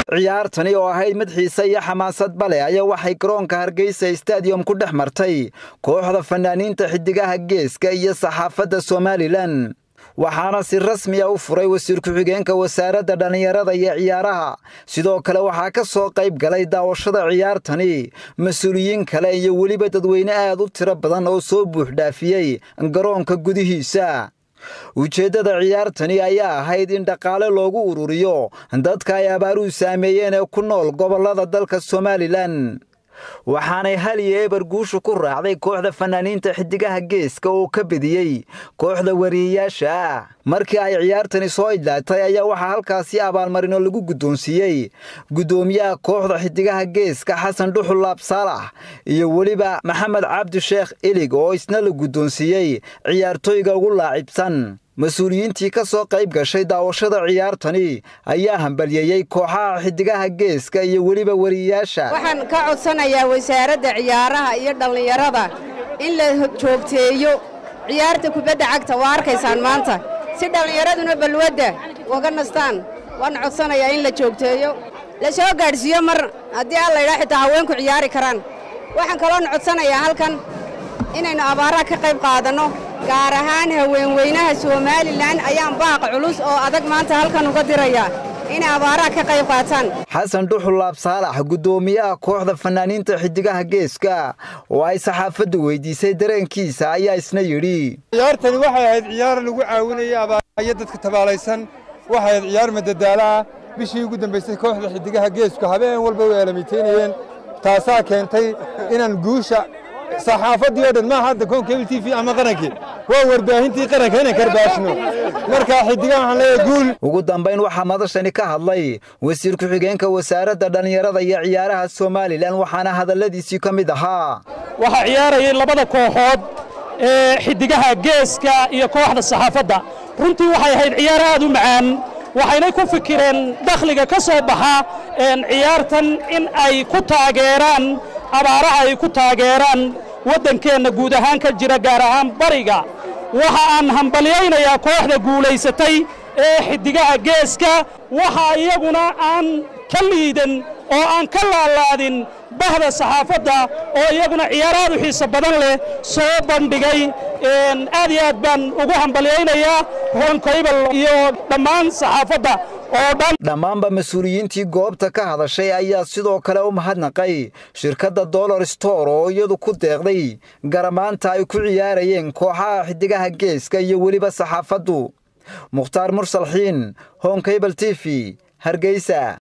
ciyaartani oo ahayd mid xiise iyo xamaasadba leh ayaa waxay garoonka hargeysa stadium ku dhex martay kooxda fanaaniinta xidigaha geeska iyo saxaafadda somalilan waxaana si rasmiya u furay wasiir ku-xigeenka wasaaradda dhallinyarada iyo ciyaaraha sidoo kale waxaa ka soo qayb galay daawashada ciyaartani mas-uuliyiin kale iyo weliba dadweyne aad u tiro badan oo soo buuxdhaafiyey garoonka gudihiisa ujeeddada ciyaartani ayaa ahayd in dhaqaale loogu ururiyo dadka ay abaaruhu saameeyeen ee ku nool gobollada dalka somalilan waxaanay hal iyo eber guusha ku raacday kooxda fanaaniinta xidigaha geeska oo ka bediyey kooxda wariyeyaasha ah markii ay ciyaartani soo idlaatay ayaa waxaa halkaasi abaalmarino lagu guddoonsiiyey guddoomiyaha kooxda xidigaha geeska xasan dhuxul laab saalax iyo weliba maxamed cabdi sheekh ilig oo isna la guddoonsiiyey ciyaartooyga ugu laacibsan mas-uuliyiintii ka soo qayb gashay daawashada ciyaartani ayaa hambalyeeyey kooxaha xidigaha geeska iyo weliba wariyeyaasha waxaan ka codsanayaa wasaaradda ciyaaraha iyo dhallinyarada in la joogteeyo ciyaarta kubadda cagta waa arkaysaan maanta si dhallinyaraduna balwadda uga nastaan waan codsanayaa in la joogteeyo la soo gaadhsiiyo mar haddii alla ydhaa xitaa haweenku ciyaari karaan waxaan kaloon codsanayaa halkan inaynu abaaraha ka qayb qaadanno gaar ahaan haweenweynaha somalilan ayaan baaqa culus oo adag maanta halkan uga dirayaa inay abaaraha ka qayb qaataan xasan dhuxul laab saalax guddoomiyaha kooxda fanaaniinta xidigaha geeska oo ay saxaafaddu weydiisay dareenkiisa ayaa isna yidhi ciyaartani waxay ahayd ciyaar lagu caawinayay abaarayo dadka tabaalaysan waxay ahayd ciyaar madadaala ah bishii ugu dambaysay kooxda xidigaha geesku habeen walba way aalamiitaynayeen taasaa keentay inaan guusha saxaafaddii oo dhan maaha hadda koon kebil t v ama qarankii waa warbaahintii qaranka inaan karbaashno markaa xidigaha waxaan leeyahay guul ugu dambayn waxaa madashani ka hadlay wasiir ku-xigeenka wasaaradda dhallinyarada iyo ciyaaraha somalilan waxaana hadalladiisii ka mid ahaa waxaa ciyaarayay labada kooxood ee xidigaha geeska iyo kooxda saxaafadda runtii waxay ahayd ciyaar aad u macaan waxaynay ku fikireen dakhliga ka soo baxa ciyaartan in ay ku taageeraan abaaraha ay ku taageeraan waddankeenna guud ahaan ka jira gaar ahaan bariga waxa aan hambalyaynayaa kooxda guulaysatay ee xidigaha geeska waxa iyaguna aan ka liidan oo aan ka laalaadin bahda saxaafadda oo iyaguna ciyaar aad u xiiso badan leh soo bandhigay aad iyo aad baan ugu hambalyaynayaa honkaybal iyo dhammaan saxaafadda oo dhan dhammaanba mas-uuliyiintii goobta ka hadashay ayaa sidoo kale u mahadnaqay shirkadda dollar store oo iyadu ku deeqday garamaanta ay ku ciyaarayeen kooxaha xidigaha geeska iyo weliba saxaafaddu mukhtaar mursalxiin honkabal t v hargeysa